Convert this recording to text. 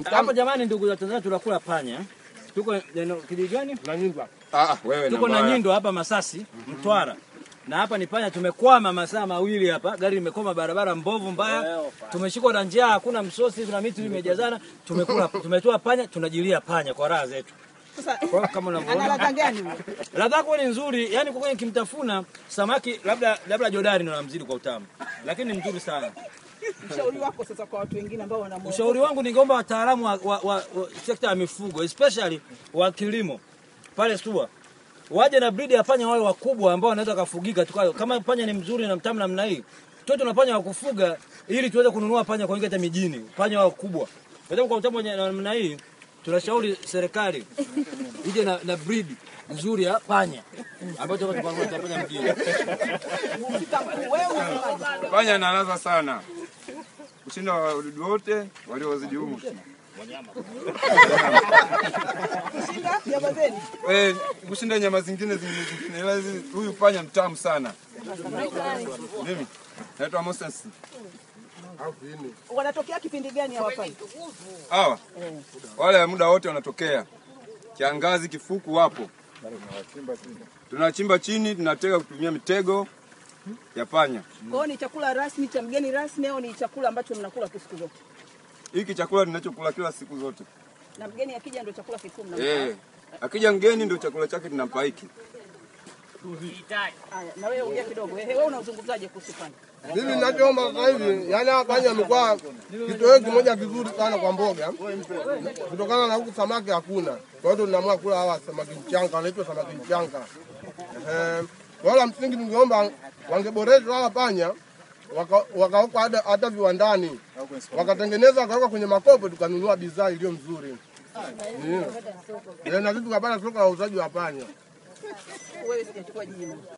Hapa jamani, ndugu za Tanzania, tunakula panya. Tuko neno kijiji gani? Na nyumba. Ah, wewe Tuko na Nyindo hapa Masasi, Mtwara. Na hapa ni panya, tumekwama masaa mawili hapa, gari limekwama barabara mbovu mbaya, tumeshikwa na njaa, hakuna msosi, tuna miti imejazana, tumekula tumetoa panya, tunajilia panya kwa raha zetu. Sasa Kwa hiyo kama ana unavyoona ladha gani? ladha yake ni nzuri, yani kwa kweli kimtafuna samaki labda labda jodari ndo namzidi kwa utamu, lakini ni mzuri sana. Ushauri wako sasa kwa watu wengine ambao wana Ushauri wangu ningeomba wataalamu wa, wa, wa, wa sekta ya mifugo especially wa kilimo pale SUA waje na breed ya panya wale wakubwa ambao wanaweza kafugika tu. Kama panya ni mzuri na mtamu namna hii, tuwe tuna panya wa kufuga ili tuweze kununua panya kwa wingi hata mijini, panya wa kubwa. Kwa sababu kwa utamu wa namna hii tunashauri serikali ije na, na breed nzuri ya panya ambayo tutakuwa tunapanya mjini. wewe unasemaje? Panya ana ladha sana kushinda wadudu wote waliozidi humu. Shinda nyama zenu. Eh, kushinda nyama zingine zingine zingine. Ila hizi- huyu panya mtamu sana. Mimi naitwa Moses. Wanatokea kipindi gani hawa panya? Hawa wale muda wote wanatokea, kiangazi, kifuku, wapo. Tunachimba chini, tunatega kutumia mitego ya panya. Kwa hiyo ni chakula rasmi cha mgeni rasmi au ni chakula ambacho mnakula tu siku zote? Hiki chakula tunachokula kila siku zote. Na mgeni akija ndio chakula kikuu mnampa. Eh, akija mgeni ndio chakula chake tunampa hiki. Haya, na wewe ongea kidogo. Ehe, wewe unazungumzaje kuhusu panya? Mimi ninachoomba sasa hivi, yani hapa panya amekuwa kitoweo kimoja kizuri sana kwa mboga, kutokana na huku samaki hakuna. Kwa hiyo tunaamua kula hawa samaki mchanga, wanaitwa samaki mchanga. Ehe, wala msingi tungeomba wangeboreshwa hawa panya waka- wakawekwa hata- hata viwandani wakatengeneza wakawekwa kwenye makopo, tukanunua bidhaa iliyo mzuri Mm. Eh, na sisi tukapata soko la uuzaji wa panya. Wewe sijachukua jina.